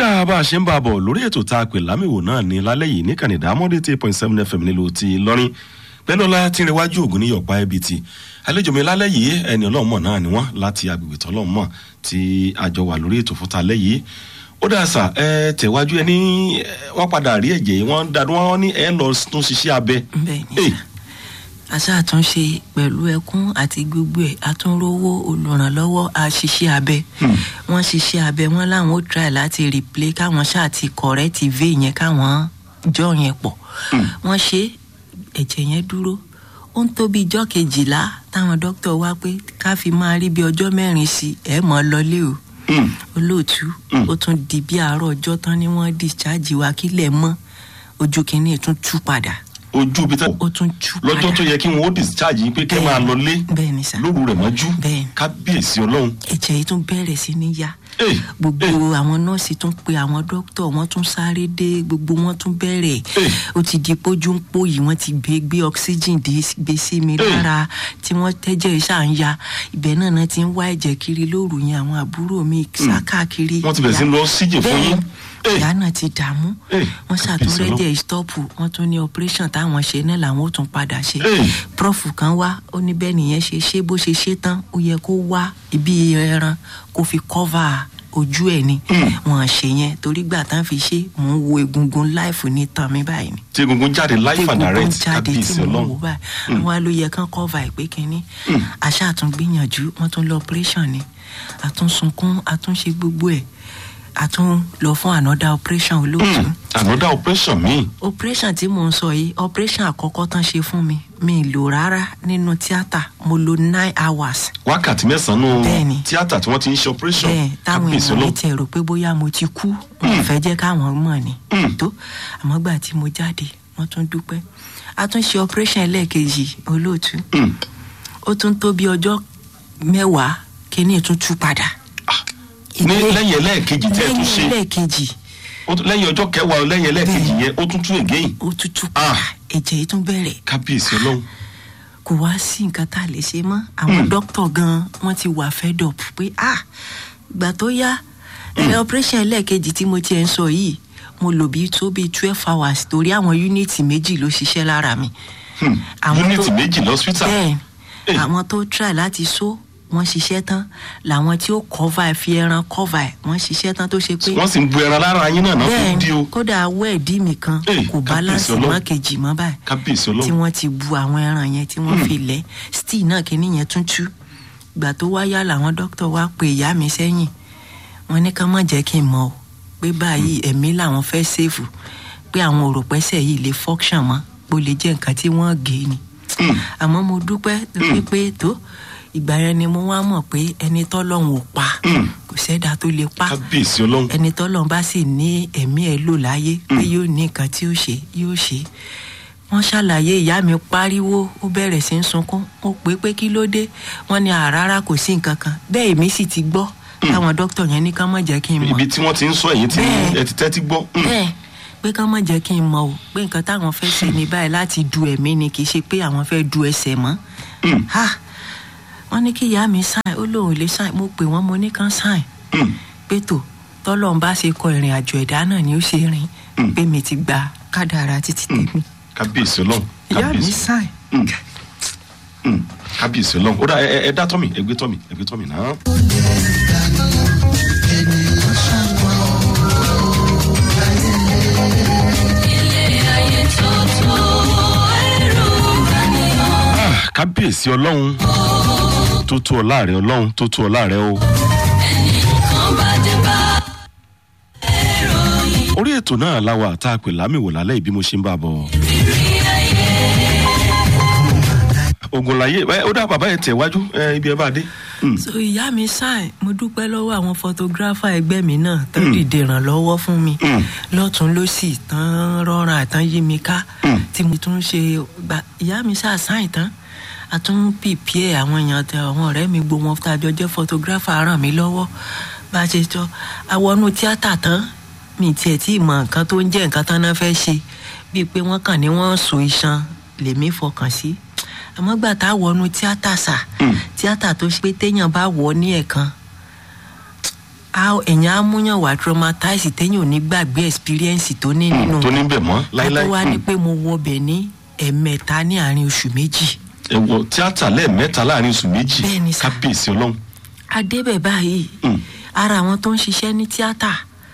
dáa bá a ṣe ń bá a bọ̀ lórí ètò tá a pè lámìwò náà ní lálẹ́ yìí ní kànìdá mọ́dé eight point seven fm nílùú ti lọ́rin pẹ́lọ́lá tìrẹwájú ògùn ní yọ̀pá ẹbí ti àlejò mi lálẹ́ yìí ẹni ọlọ́mọ náà ni wọ́n láti agbègbè tọ́lọ́mọ tí a jọ wà lórí ètò fún talẹ́ yìí ó dáa sà ẹ tẹ̀wájú ẹ ní wọ́n padà rí ẹ̀jẹ̀ yìí wọ́n dàdú wọn ní ẹ lọ tún ṣiṣẹ́ abẹ. bẹ́ẹ̀ni sá aṣáàtúnṣe pẹ̀lú ẹkún àti gbogbo ẹ̀ àtúnrówó olùrànlọ́wọ́ àṣìṣe abẹ wọ́n ṣiṣẹ́ abẹ wọ́n láwọn ó try láti replay káwọn ṣáà ti correct vein yẹn káwọn jọ yẹn pọ̀ wọ́n ṣe ẹ̀jẹ̀ yẹn dúró ó ń tó bí ijọ́ kejìlá táwọn dókítà wá pé ká fi máa rí bí ọjọ́ mẹ́rin sí ẹ̀ mọ́ lọlé o olóòtú ó tún di bí àárọ̀ ọjọ́ tán ni wọ́n discharge wa kílẹ̀ mọ́ ojú kìíní tún tú padà ojú ibi tẹ ó tún tú padà lọ́jọ́ tó yẹ kí wọ́n ó discharge yín pé kẹ́ máa lọ lé bẹ́ẹ̀ ni sá lóru rẹ̀ mọ́jú Bẹ́ẹ̀ni. kábíyèsí ọlọ́run. ẹ̀jẹ̀ yìí tún bẹ̀rẹ̀ sí ní yá Hey, gbogbo hey. àwọn nọ́ọ̀sì tún pe àwọn dókítà wọ́n tún sáré dé gbogbo wọn tún bẹ̀rẹ̀ Hey. ó ti di pójú ń pò yìí wọ́n ti gbé gbé oxygen dé gbé sí mi Hey. lára tí wọ́n tẹ́jẹ̀ ṣáà ń ya ibẹ̀ náà náà ti ń wá ẹ̀jẹ̀ kiri lóru yẹn àwọn àbúrò mi sá káàkiri wọ́n ti bẹ̀rẹ̀ sí ń lọ síjì fún yín. Hey. ìyá náà ti dààmú Hey. wọ́n Kábíyèsí ṣàtúnrẹ́jẹ̀ stọ́ọ̀pù wọ́n tún ní operation táwọn ṣe náà làwọn ó tún padà ṣe Hey. prof kan wá ó ní bẹ́ẹ̀ nìyẹn ṣe ṣe bó ṣe ṣe tán ó yẹ kó wá ibi ẹran kó fi cover ojú ẹ̀ ni wọ́n ṣe yẹn torí gbà tán fi ṣe mò ń wo egungun láìfù ní tàn mí báyìí ni tí egungun jáde life and egungun direct jáde kábíyèsí tí mo wò ọlọ́run. báyìí àwọn ló yẹ kán cover ìpè kínní àṣà àtúngbìyànjú wọ́n tún lọ operation ni àtúnsunkún àtúnṣe gbogbo ẹ̀ àtún lọ fún another operation olóòtú another operation mi. operation tí mò ń sọ yìí operation àkọ́kọ́ tán ṣe fún mi mi ì lò rárá nínú tíátà mo lo nine hours wákàtí mẹ́sàn-án Bẹ́ẹ̀ni. tíátà tí wọ́n ti ń ṣe operation bẹ́ẹ̀ táwọn kábíyèsí èèyàn mi ọlọ́run. tiẹ̀ rò pé bóyá mo ti kú wọn ò fẹ́ jẹ́ káwọn mọ̀ ni tó àmọ́ gbà tí mo jáde wọ́n tún dúpẹ́ a tún ṣe operation ẹlẹ́ẹ̀kejì olóòtú Mm. ó tún tó bí ọjọ́ mẹ́wàá kíní tún tú padà ní Ìgbé- lẹ́yìn ẹlẹ́ẹ̀kejì tẹ́ ẹ tún lẹ́yìn ṣe ẹlẹ́ẹ̀kejì ó tún- lẹ́yìn ọjọ́ kẹwàá lẹ́yìn ẹlẹ́ẹ̀kejì yẹn ó tún tún again ó tún tú Ah. padà ẹ̀jẹ̀ yìí tún bẹ̀rẹ̀ kábíyèsí ọlọ́run. kò wá sí nǹkan tá a lè ṣe mọ́ àwọn dókítà gan wọ́n ti wà fed up pé ah gbà tó yá ẹ operation ẹlẹ́ẹ̀kejì tí mo tiẹ̀ ń sọ yìí mo lò bí tó bí twelve hours torí àwọn unity méjì ló ṣiṣẹ́ lára mi. Hmm. Àwọn unity tó- méjì lọ́sítà. bẹ́ẹ̀ Eh. àwọn tó try láti so wọ́n ṣiṣẹ́ tán làwọn tí ó cover ẹ̀ fi ẹran cover ẹ̀ wọ́n ṣiṣẹ́ tán tó ṣe pé wọ́n sì ń bu ẹran lára yín náà náà fi dí o. bẹ́ẹ̀ kódà awọ́ ẹ̀dí mi kan Eh, kò balance kábíyèsí mọ́ Ọlọ́run. kejì mọ́ báyìí kábíyèsí tí ọlọ́run. wọ́n ti bu àwọn ẹran yẹn tí wọ́n fi lẹ̀ still náà kínní yẹn tún tú gbà tó wáyà làwọn dókítà wá pe ìyá mi sẹ́yìn wọ́n ní ká má jẹ́ kí n mọ̀ o pé báyìí ẹ̀mí làwọn fẹ́ sèfù pé àwọn òròpẹ́sẹ̀ yìí lè function mọ́ bó lè jẹ́ nǹkan tí wọ́n gé ni Hmm. àmọ́ mo dúpẹ́ torí pé tó ìgbà yẹn ni mo wá mọ̀ pé ẹni tọ́lọ́run ò pa Hmm. kò sẹ́dá tó lè pa kábíyèsí ọlọ́run. ẹni tọ́lọ́run bá sì ní ẹ̀mí ẹ̀ lò láyé pé yóò ní nǹkan tí ó ṣe yóò ṣe wọ́n ṣàlàyé ìyá mi pariwo ó bẹ̀rẹ̀ sí í sunkún ó pé pé kí ló dé wọ́n ní àràrà kò sí nǹkan kan bẹ́ẹ̀ èmi sì ti gbọ́ táwọn dókítà yẹn ní ká má jẹ́ kí n mọ̀ ibi tí wọ́n ti ń sọ ẹ̀yìn tí Bẹ́ẹ̀. ẹ ti tẹ́tí gbọ́. Hmm. bẹ́ẹ̀ pé ká má jẹ́ kí n mọ̀ o pé nǹkan táwọn fẹ́ ṣe ní báyìí láti du ẹ̀mí ni kì í ṣe pé àwọn fẹ́ du ẹsẹ̀ mọ́ Hmm. ha wọ́n ní kí ìyá mi sáìn ó lóun ò lè sáìn mo pè wọ́n mo ní kán sáìn Hmm. pé tó tọ́lọ́run bá ṣe kọ ìrìn àjò ẹ̀dá náà ni ó ṣe rìn Mm. pé mi ti gba kádàrá títí tèmi kábíyèsí ọlọ́run. ìyá mi kábíyèsí. sáìn. Hmm. Hmm. kábíyèsí ọlọ́run. ó dà ẹ ẹ- ẹ dá tọ́mì ẹ gbé tọ́mì ẹ gbé tọ́mì náà. Ah, kábíyèsí ọlọ́run tó tó ọlá rẹ ọlọ́run tó tó ọlá rẹ o. orí ètò náà la wà tá a pè lámìwò lálẹ́ ìbí mo ṣe ń bá a bọ̀. ogun láyé ẹ ó dá bàbá yẹn tẹ̀ wájú ẹ ibi ẹ bá dé. Hmm. so ìyá mi sáìn mo dúpẹ́ lọ́wọ́ àwọn photographer ẹgbẹ́ mi náà tán dìde ìrànlọ́wọ́ fún mi Mm. lọ́tún lọ́sì tán rọra àtàn yí mi ká Mm. tí mo tún ṣe gba ìyá mi sáà sáìn tán a tún pìpìẹ́ àwọn èèyàn tẹ àwọn ọ̀rẹ́ mi gbó wọn tàjọ jẹ́ photographer ràn mí lọ́wọ́ bá a ṣe jọ àwọnú tíátà tán mi tiẹ̀ tí ì mọ nǹkan tó ń jẹ́ nǹkan tán náà fẹ́ ṣe bíi pé wọ́n kàn ní wọ́n so iṣan lèmi fọkàn sí àmọ́ gbà tá a wọnú tíátà sà Mm. tíátà tó ṣe pé téèyàn bá wọ̀ ọ́ ní ẹ̀kan a èèyàn á múyàn wá traumatize téèyàn ò ní gbàgbé experience tó ní nínú tó ní bẹ̀ mọ́ láíláí tó wá ní Hmm. pé mo wọbẹ̀ ní ẹ̀ẹ̀mẹta ní àárín oṣù méjì ẹ wọ tíátà lẹ́ẹ̀mẹ́ta láàrin oṣù méjì Bẹ́ẹ̀ni sà. kábíyèsí ọlọ́run adébẹ̀ báyìí Hmm. ara àwọn tó ń ṣiṣẹ́ ní tíátà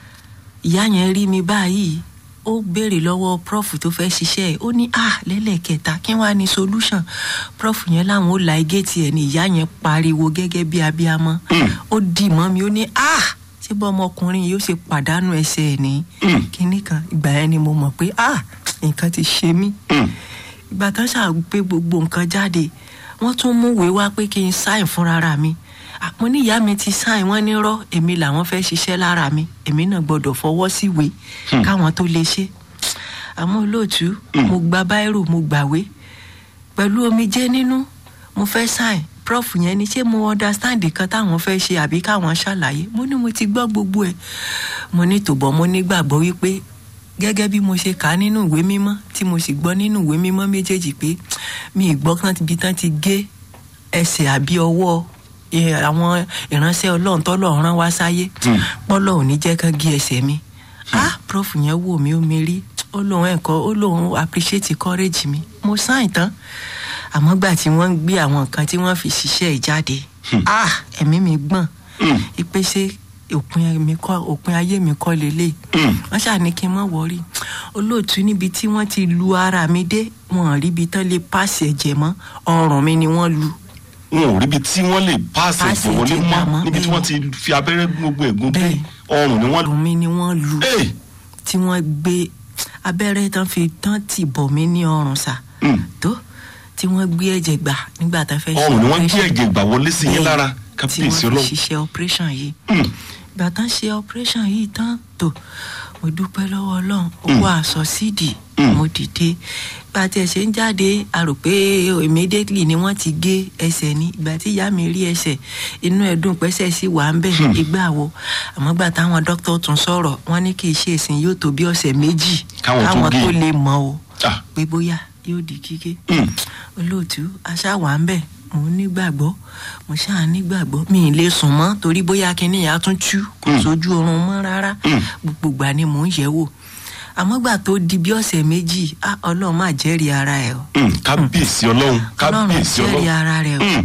ìyá yẹn rí mi báyìí ó béèrè lọ́wọ́ prof tó fẹ́ ṣiṣẹ́ ẹ̀ ó ní à lẹ́lẹ́kẹta kí wàá ní solution prof yẹn láwọn ó la igéètì ẹ̀ ní ìyá yẹn pariwo gẹ́gẹ́ bí abiyamọ Hmm. ó dì mọ́ mi ó ní à ṣé bọ́ ọmọkùnrin yìí ó ṣe pàdánù ẹsẹ̀ ẹ̀ ní Hmm. kinní kan ìgbà yẹn ni mo mọ̀ pé à nǹkan ti ṣe mí Hmm. ìgbà tán ṣàgbé gbogbo nǹkan jáde wọ́n tún mú ìwé wá pé kí n sáìn fúnra mi àpò níyà mi ti sáìn wọ́n nírọ́ èmi làwọn fẹ́ ṣiṣẹ́ lára mi èmi náà gbọ́dọ̀ fọwọ́ síwèé Hmm. káwọn tó lè ṣe àmọ́ olóòtú mo gba báírò mo gbàwé pẹ̀lú omijé nínú mo fẹ́ sáìn prof yẹn ni ṣé mo understand kan táwọn fẹ́ ṣe àbí káwọn ṣàlàyé mo ní mo ti gbọ́ gbogbo ẹ̀ mo ní tòbọ̀ mo nígbàgbọ́ wípé gẹ́gẹ́ bí mo ṣe kà á nínú ìwé mímọ́ tí mo sì gbọ́ nínú ìwé mímọ́ méjèèjì pé mi ì gbọ́ kán ibi tán ti gé ẹsẹ̀ àbí ọwọ́ eh, àwọn ìránṣẹ́ ọlọ́run tọ́lọ́run rán wá sáyé Hmm. pọ́lọ́ ò ní jẹ́ kán gé ẹsẹ̀ mi ah prof yẹn wò mí ó mi rí ó lóun ẹ̀kọ́ ó lóun appreciate courage mi mo sáìn tán àmọ́ gbà tí wọ́n ń gbé àwọn nǹkan tí wọ́n fi ṣiṣẹ́ ẹ̀ jáde ah ẹ̀mí mi gbọ̀n Hmm. ìpèsè òpin mi kọ́ òpin ayé mi kọ́ lélẹ̀ Hmm. wọ́n ṣàní kí n má wọrí olóòtú níbi tí wọ́n ti lu ara mi dé wọn ò ríbi tán lè pàṣẹ ẹ̀jẹ̀ mọ́ ọrùn mi ni wọ́n lu wọn ò ríbi tí wọ́n lè páàsì Páàsì ìfowólé ẹ̀jẹ̀ mọ́ gbà mọ́, níbi tí bẹ́ẹ̀ wọ́n ti fi abẹ́rẹ́ gbogbo ẹ̀gún bí Bẹ́ẹ̀. ọrùn ni wọ́n lù. ọrùn mi ni wọ́n lu Ee! tí wọ́n gbé abẹ́rẹ́ tán fi tán tì bọ̀ mí ní ọrùn sà Hmm. tó tí wọ́n gbé ẹ̀jẹ̀ gbà nígbà tá a fẹ́ ṣe ọrùn ni wọ́n gbé operation. ẹ̀jẹ̀ gbà wọlé sí yín Bẹ́ẹ̀, lára tí kábíyèsí wọ́n fi ọlọ́run. ṣiṣẹ́ operation yìí Hmm. ìgbà tán ṣe operation yìí tán tó mo dúpẹ́ lọ́wọ́ ọlọ́run ó Mm. wá aṣọ síìdì Mm. mo dìde ìgbà tí ẹ ṣe ń jáde a rò pé immediately ni wọ́n ti gé ẹsẹ̀ ni ìgbà tí ìyá mi rí ẹsẹ̀ inú ẹ̀ dùn pẹ́sẹ̀ sí wà ń bẹ̀ ìgbà wo àmọ́ gbà táwọn dókítà tún sọ̀rọ̀ wọ́n ní kì í ṣe ìsìn yóò tó bí ọ̀sẹ̀ méjì Káwọn tó gé. tó lè mọ̀ o Ah. pé bóyá yóò di kíké Hmm. olóòtú aṣáwà ń bẹ̀ mo nígbàgbọ́ mo ṣáà nígbàgbọ́ mi ì lè sùn mọ́ torí bóyá kinní yà á tún tú kò Mm. sójú oorun mọ́ rárá Mm. gbogbo ìgbà ni mò ń yẹ̀ wò àmọ́ gbà tó di bí ọ̀sẹ̀ méjì ah, ọlọ́run máa jẹ́rìí ara ẹ̀ o Hmm. kábíyèsí ọlọ́run ọlọ́run kábíyèsí jẹ́rìí ọlọ́run. ara rẹ̀ o Hmm.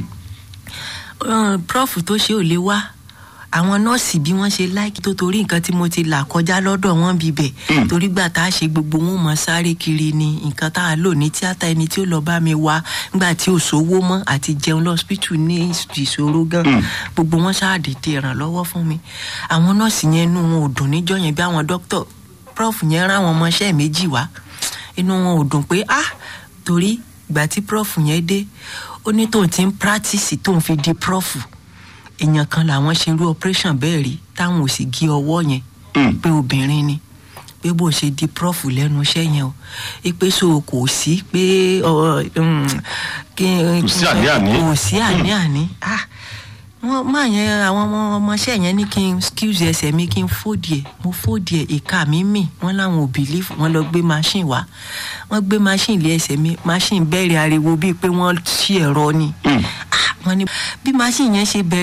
Uh, prof tó ṣe ò lè wá àwọn nọ́ọ̀sì bí wọ́n ṣe láìkí tó torí nǹkan tí mo ti là kọjá lọ́dọ̀ wọn bíbẹ̀ Mm. torí gbà tá a ṣe gbogbo wọn mọ̀ sáré kiri ni nǹkan tá a lò ní tíátà ẹni tí ó lọ bá mi wá nígbà tí ò sówó mọ́ àti jẹun lọ́sípítù ní ìṣòro gan Mm. gbogbo wọn ṣáàdìdì ìrànlọ́wọ́ fún mi àwọn nọ́ọ̀sì yẹn inú wọn ò dùn níjọ́ yẹn bí àwọn dókítà prof yẹn rán àwọn ọmọọṣẹ́ méjì wá inú wọn ò dùn pé ah torí ìgbà tí prof yẹn dé ó ní tóun ti ń practice tóun fi di prof èèyàn kan làwọn ṣe irú operation bẹ́ẹ̀ rí táwọn ò sì gé ọwọ́ yẹn Hmm. pé obìnrin ni pé bó ṣe di prof lẹ́nu iṣẹ́ yẹn o pé so kò sí pé ọ, um, kí- Kò sí àní-àní. kò sí àní-àní ah wọ́n máa yẹn àwọn ọmọ ọmọọṣẹ́ yẹn ní kí n excuse ẹsẹ̀ mi kí n fòdì ẹ̀ mo fòdì ẹ̀ ìka mi mì wọ́n láwọn ò bìlífù wọ́n lọ gbé machine wá wọ́n gbé machine lé ẹsẹ̀ mi machine bẹ̀rẹ̀ ariwo bíi pé wọ́n ṣí ẹ̀rọ ni Hmm. ah wọ́n ní bí machine yẹn ṣe bẹ̀rẹ̀